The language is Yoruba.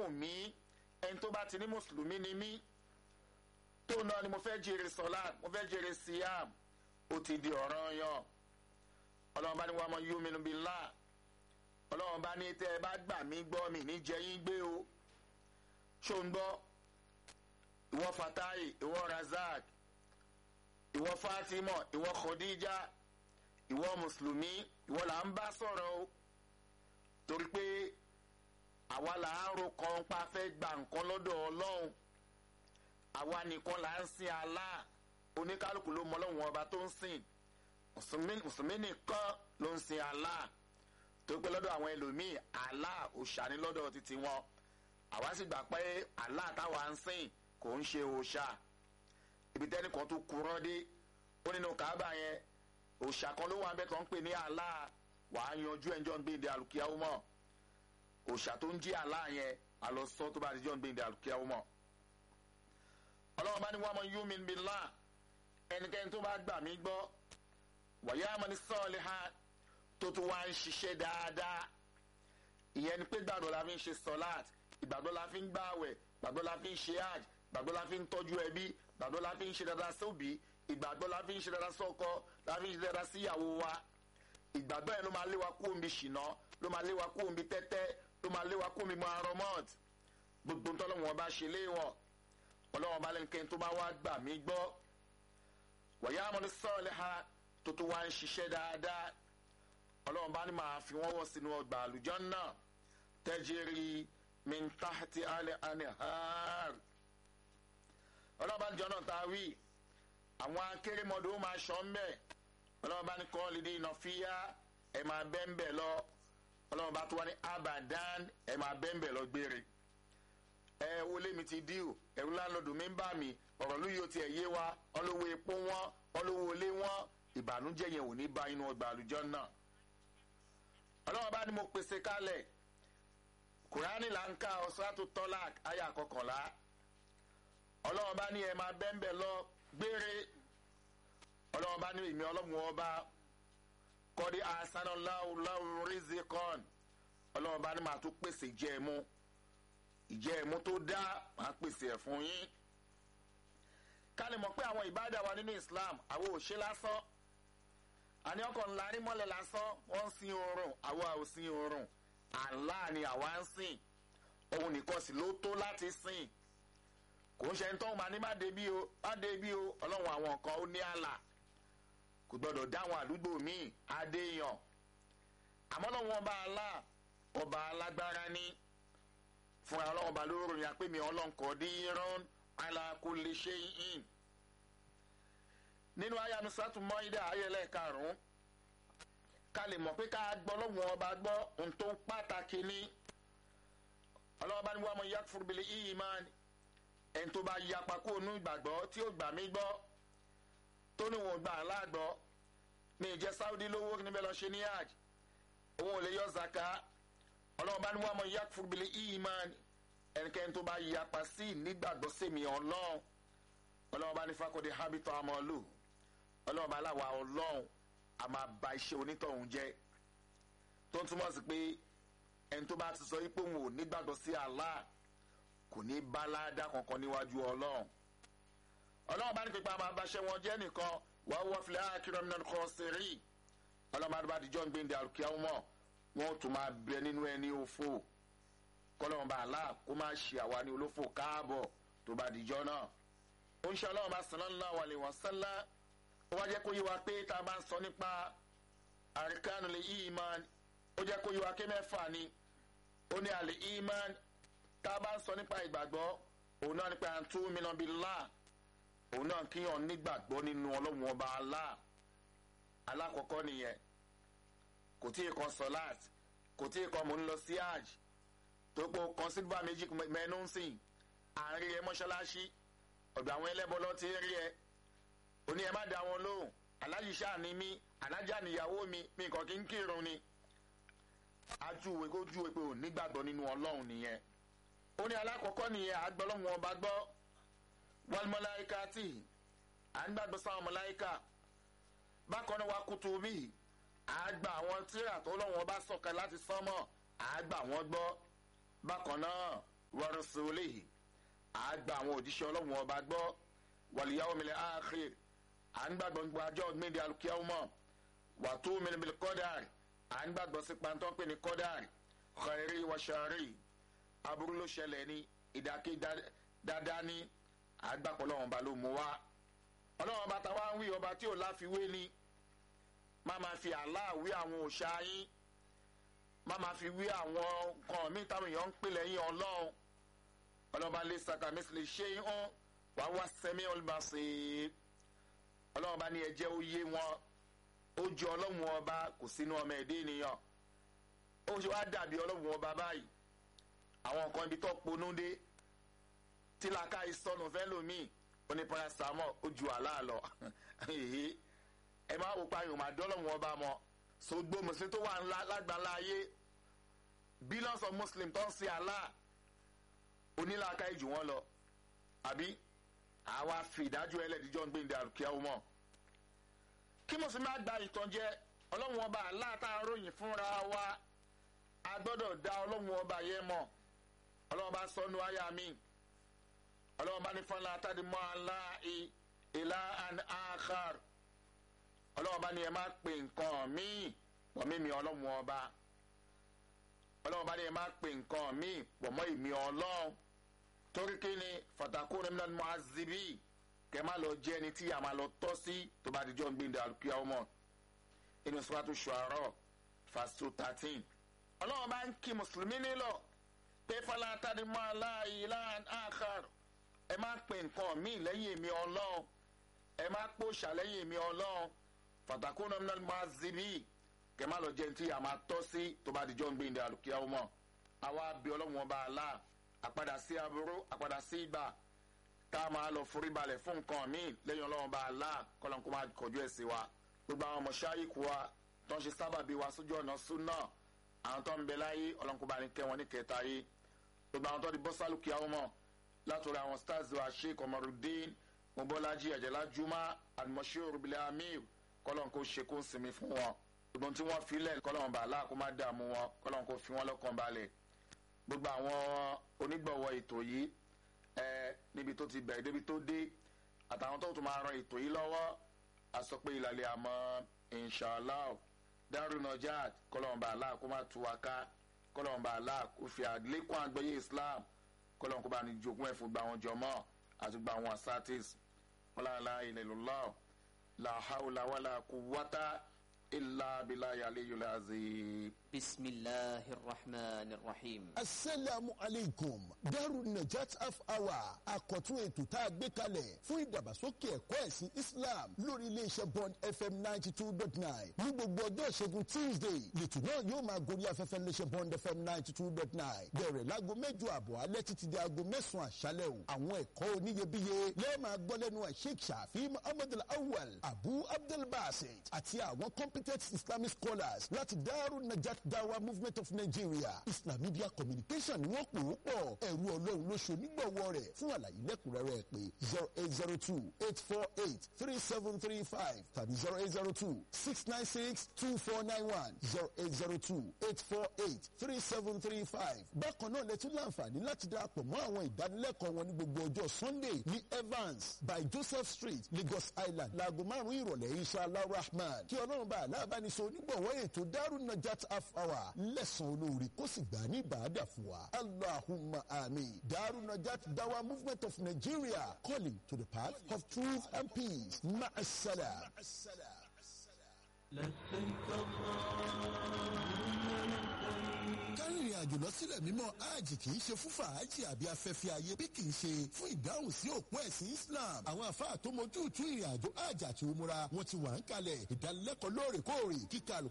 wù mí ẹni tó bá ti ní mùsùlùmí ni mí tó náà ni mo fẹ́ jèrè sọ́lá mo fẹ́ jèrè síyàm ó ti di ọ̀ràn yan ọlọ́run bá ní wàá mọ yúmínú bíi ńlá ọlọ́run bá ní tẹ́ ẹ bá gbà mí gbọ́ mi ní jẹ́ yín gbé o ṣó ń gbọ́ ìwọ fatai ìwọ razak ìwọ fatima ìwọ khadija ìwọ mùsùlùmí ìwọ là ń bá sọ̀rọ̀ o torí pé àwa là ń ro kan pa fẹ́ gba nǹkan lọ́dọ̀ ọlọ́run àwa nìkan là ń sin Allah oníkálukú ló mọ ọlọ́run ọba tó ń sìn mùsùlùmí nìkan ló ń sin Allah tó pé lọ́dọ̀ àwọn ẹlòmíì Allah òòṣà ní lọ́dọ̀ títí wọn àwa sì gbà pé Allah táwa ń sìn kò ń ṣe òòṣà ibi tẹ́ni kan tó kúrọ́ dé ó nínú Káàbà yẹn òòṣà kan ló wà ń bẹ́ tó ń pè ní Allah wàá yanjú ẹjọ́ ń gbé ìdí àlùkìyàwó mọ́ òòṣà tó ń jí Allah yẹn àlọ́sọ tó bá ti jọ́ ń gbé ìdí àlùkìyàwó mọ́ ọlọ́run bá ní wọ́n mọ yumin billah ẹnikẹ́ni tó bá gbà mí gbọ́ wàyà amani sọ́ọ̀lì ha tó tún wá ń ṣiṣẹ́ dáadáa ìyẹn ni pé gbàgbọ́ la fi ń ṣe sọ́láàt ìgbàgbọ́ la fi ń gbààwẹ̀ gbàgbọ́ la fi ń ṣe hajj gbàgbọ́ la fi ń tọ́jú ẹbí gbàgbọ́ la fi ń ṣe dáadáa sóbì ìgbàgbọ́ la fi ń ṣe dáadáa sọ́kọ la fi ń ṣe dáadáa síyàwó wa ìgbàgbọ́ yẹn ló máa lé wa kú omi ṣìnà ló máa lé wa kú omi tẹ́tẹ́ ló máa lé wa kú omi mọ́àrọ́mọ́t gbogbo ntọ́lọ́wọ́n bá ṣe léwọ̀n ọlọ́wọ́n bá lẹ́nu tó bá wá gbà mí gbọ́ wọ̀nyá amọ̀ni sọ́ọ̀lẹ̀ ha tó tó wá ń ṣiṣẹ́ dáadáa ọlọ́wọ́n bá ní máa fi wọ́n wọ̀ sínú ọgbà àlùjọ́ náà tẹ́jẹ́rì mintahati alẹ́ anihar ọlọ́wọ́n bá ní jọ náà tá a wí àwọn akérèmọdò máa ṣọ́ ń bẹ̀ ọlọ́wọ́n bá ní kọ́ lídé iná fíyà ẹ̀ máa bẹ́ ń bẹ̀ lọ ọlọ́wọ́n bá tó wá ní abadan ẹ̀ máa bẹ́ ń bẹ̀ lọ gbére ẹ wọlé mi ti díò ẹrú láńlọ́dù mi ń bà mí ọ̀rọ̀ ló yóò tiẹ̀ yé wa ọlọ́wọ́ epo wọn ọlọ́wọ́ olé wọn ìbànújẹ́ yẹn ò ní bá inú ọgbà àlùjọ náà. ọlọ́wọ́ bá ní mo pèsè kalẹ̀ kùránì là ń ka ọ̀sátú tọ́lák àyà kọkànlá ọlọ́wọ́ bá ní ẹ máa bẹ́ńbẹ́ lọ gbére ọlọ́wọ́ bá ní ìmí ọlọ́mù ọba kọ́dí asanáláwùláwù rìzíkọ́n ọlọ́wọ́ bá ní màá tún pèsè jẹ́ ẹ mú ìjẹ́ ẹ̀mú tó dá máa pèsè ẹ̀ fún yín. ká lè mọ̀ pé àwọn ìbádà wa nínú Islam àwọn ò ṣe lásán àní ọkọ̀ ńlá rí mọ́lẹ̀ lásán wọ́n ń sin oorun àwọn ò sin oorun Allah ni àwa ń sìn òun nìkan sì ló tó láti sìn kò ń ṣe ń tọ́hún máa ní má débi o má débi o ọlọ́run àwọn kan ó ní àlà kò gbọ́dọ̀ dáwọn àdúgbò míì adéyàn àmọ́ lọ́wọ́ ọba Allah ọba alágbára ní fúnra ọlọ́run ba lóòrò yà pé mi ọlọ́nkọ̀ díran ala kulli shay'in. nínú ayanu sátú mọ́ídà ayẹlẹ́ karùn-ún ká lè mọ̀ pé ká gbọ́ lọ́wọ́n ọba gbọ́ ohun tó ń pàtàkì ní. ọlọ́run bá ní wàá mọ yakfur bil iman ẹni tó bá yapa kó nú ìgbàgbọ́ tí ó gbà mí gbọ́ tó ní wọn gbà á láàgbọ́ mi ì jẹ́ Saudi lówó níbẹ̀ lọ ṣe ní hajj òun ò lè yọ zaka ọlọ́run bá ní wọ́n mọ yakfur bil iman ẹnikẹ́ni tó bá yapa sí nígbàgbọ́ sèmi ọlọ́run ọlọ́run bá ní fakọ́dé habitọ́ amọ́lù ọlọ́run bá láwa ọlọ́run a máa ba iṣẹ́ onítọ̀hún jẹ́ tó ń túmọ̀ sí pé ẹni tó bá ti sọ pé òun ò nígbàgbọ́ sí Allah kò ní bá ládàá kankan níwájú ọlọ́run ọlọ́run bá ní pípa máa bá iṣẹ́ wọn jẹ́ nìkan wàá wọ́ filẹ̀ akérèmí náà kọ́ sẹ́rí ọlọ́run bá ní bá dijọ́ ń gbé ní àrùkíyàwó mọ́ wọn tún máa bẹ nínú ẹni òfò kọlọ́run bá àlá kó máa ṣe àwa ní olófò káàbọ̀ tó bá dijọ́ náà. ó ń ṣe ọlọ́run bá sallallahu alaihi wasallam ó wá jẹ́ kó yé wa pé tá a bá ń sọ nípa arkanul iman ó jẹ́ kó yé wa pé mẹ́fà ni ó ní al iman tá a bá ń sọ nípa ìgbàgbọ́ òun náà nípa an tu'mina billah òun náà kíyàn nígbàgbọ́ nínú ọlọ́run ọba Allah alákọ̀ọ́kọ́ nìyẹn kò tí ì kan sọláàt kò tí ì kan mò ń lọ sí hajj tó pọ̀ kan sílvà méjì mẹ́nu ń sìn àárín ẹ mọ́ṣáláṣí ọ̀dọ̀ àwọn ẹlẹ́bọ lọ ti rí ẹ oní ẹ má da wọn lóhùn aláyíṣà ni mí alájà níyàwó mi mi kàn kí n kírun ni ajúwe kó júwe pé ò nígbàgbọ́ nínú ọlọ́run nìyẹn ó ní alákọ̀ọ́kọ́ nìyẹn àgbọ̀lọ́hún ọba gbọ́ wal malaikati à ń gbàgbọ́ sáwọn mọ̀láìkà bákan náà wà kutubi àgbà àwọn tíra tó lọ́wọ́ bá sọ̀kẹ́ láti sánmọ̀ àgbà wọn gbọ́ bákan náà wa rasulihi àgbà àwọn òjíṣẹ́ ọlọ́run ọba gbọ́ wal yawmil akhir à ń gbàgbọ́ gbogbo ajọ́ gbẹ̀dẹ̀ alukiyahumọ́ wà tó mìlímìlí kọ́dàrì à ń gbàgbọ́ sí pàǹtọ́ pé ní kọ́dàrì khairi wa shari aburú ló ṣẹlẹ̀ ní ìdákẹ́ dáadáa ní àgbàpọ̀ ọlọ́run ọba ló mú wá ọlọ́run ọba táwa ń wí ọba tí ò láfiwé ni má máa fi Allah wí àwọn òòṣà yín má máa fi wí àwọn nǹkan míì táwọn èèyàn ń pè lẹ́yìn ọlọ́run ọlọ́run bá lè sàkà mẹ́sìlẹ̀ ṣé hàn wá wá sẹ́mi olùbàṣẹ ọlọ́run bá ní ẹjẹ́ ó yé wọn ó ju ọlọ́run ọba kò sínú ọmọ ẹ̀dẹ́ ènìyàn ó ṣe wá dàbí ọlọ́run ọba báyìí àwọn nǹkan ibi tó ponú dé tí làákà ìsọnù fẹ́ lómi oní paracetamol ó ju àlá lọ ẹ máa wò pààyàn máa dọ́lọ́run ọba mọ́ sọgbó mùsùlùmí tó wà lágbàlá ayé billions of muslim tó ń sin Allah onílàáká ìjù wọn lọ àbí àwa fi ìdájọ́ ẹlẹ́dìjọ́ ń gbéǹde àrùkíá mọ́ kí mùsùlùmí á gba ìtànjẹ ọlọ́run ọba Allah tá a ròyìn fúnra wa a gbọ́dọ̀ dá ọlọ́run ọba yẹn mọ̀ ọlọ́run bá sọnù àyà mi ọlọ́run bá ní fọlá àtàdìmọ́ aláì ìlà àn áhàr ọlọ́run bá ní ẹ má pè nǹkan míì pọ̀ mímí ọlọ́run ọba ọlọ́run bá ní ẹ má pè nǹkan míì pọ̀ mọ́ ìmí ọlọ́run torí kí ni fatakun emlan muhazibi kẹ má lọ jẹ́ ẹni tí a máa lọ tọ́ sí tó bá dijọ́ ń gbìndé alùpùpù ọmọ inú sọ́wọ́tò ṣùárọ̀ fásitì thirteen ọlọ́run bá ń kí mùsùlùmí nílọ pé fọlá tàdímọ́ aláì láàn áhàr ẹ má pè nǹkan míì lẹ́yìn èmi ọlọ́run ẹ má pòṣà lẹ́yìn èmi ọlọ́run fatakuna minal mazibi kẹ má lọ jẹ ntí a máa tọ́ sí tó bá di jọ́ ń gbẹ̀ndẹ̀ àlùkìyàwó mọ́ àwa bí ọlọ́run ọba àlá àpadà sí aburú àpadà sí ìgbà tá a máa lọ forí balẹ̀ fún nǹkan míì lẹ́yìn ọlọ́run ọba àlá kọ́lọ́n kó máa kọjú ẹ̀ sí wa gbogbo àwọn mọ̀ṣáyìkù wa tó ń ṣe sábàbí wa sójú ọ̀nà súnà àwọn tó ń bẹ láyé ọlọ́run kó bá ní kẹ́ wọn ní kẹta yé gbogbo àwọn tó di bọ́ sálùkìyàwó mọ́ látòrí àwọn stars wa sheik ọmọrùdín mobolaji àjẹlá juma àdìmọ̀ṣẹ́ òrùbílẹ̀ amir kọlọ́n kó ṣe kó sinmi fún wọn gbogbo tí wọ́n filẹ̀ kọlọ́n bá aláà kó má dààmú wọn kọlọ́n kó fi wọn lọ́kàn balẹ̀ gbogbo àwọn onígbọ̀wọ́ ètò yìí ẹ níbi tó ti bẹ̀rẹ̀ débi tó dé àtàwọn tó tún máa ran ètò yìí lọ́wọ́ a sọ pé ìlàlẹ̀ àmọ́ inshallah darunajat kọlọ́n bá aláà kó má tu wa ká kọlọ́n bá aláà kó fi àlékún àgbẹ̀yẹ islam kọlọ́n kó bá ní jogún ẹ̀ fún gba àwọn jọmọ́ àti gba àwọn asatis wọn lára ilẹ̀ lọ́lọ́ọ̀ la hawla wala quwwata illa billahi aliyyil azim. بسم الله الرحمن الرحيم asalaamu aleykum daru najat half hour àkọ́tún ètò tá a gbé kalẹ̀ fún ìdàgbàsókè ẹ̀kọ́ ẹ̀sìn islam lórí iléeṣẹ́ bond fm ninety two dot nine ní gbogbo ọjọ́ ìṣẹ́gun tuesday lẹ́tù náà yóò máa gorí afẹ́fẹ́ iléeṣẹ́ bond fm ninety two dot nine bẹ̀rẹ̀ láago mẹ́jọ àbọ̀ alẹ́ títí di aago mẹ́sàn-án àṣálẹ̀ o àwọn ẹ̀kọ́ oníyebíye lẹ́ẹ̀ máa gbọ́ lẹ́nu sheikh shafi muhammad awal abu abdul basit àti àwọn competent islamic scholars láti daru najat dawa movement of nigeria islam media communication ni wọ́n pè ó pọ̀ ẹ̀rú ọlọ́run ló ṣe onígbọ̀wọ́ rẹ̀ fún àlàyé lẹ́kùnrẹ́rẹ́ pé zero eight zero two eight four eight three seven three five tàbí zero eight zero two six nine six two four nine one zero eight zero two eight four eight three seven three five. bákan náà lẹ́tún láǹfààní láti darapọ̀ mọ́ àwọn ìdánilẹ́kọ̀ọ́ wọn ní gbogbo ọjọ́ sunday ní evans by joseph street lagos island láago márùn-ún ìrọ̀lẹ́ inshallah rahman kí ọlọ́run bá aláàbánisọ onígbọ̀wọ́ ètò darun najat half hour lẹ́sàn olóore kó sì gbà ní ìbàdà fún wa allahumma amin darun najat dawa movement of nigeria calling to the path of truth and peace ma'asala. kárìnrìn àjò lọ sílẹ̀ mímọ́ hajj kì í ṣe fún fàájì àbí afẹ́fẹ́ ayé bí kì í ṣe fún ìdáhùn sí òpó ẹ̀sìn islam àwọn àfáà tó mojú tú ìrìn àjò hajj àti umura wọn ti wà ń kalẹ̀ ìdánilẹ́kọ̀ọ́ lóòrèkóòrè kíkà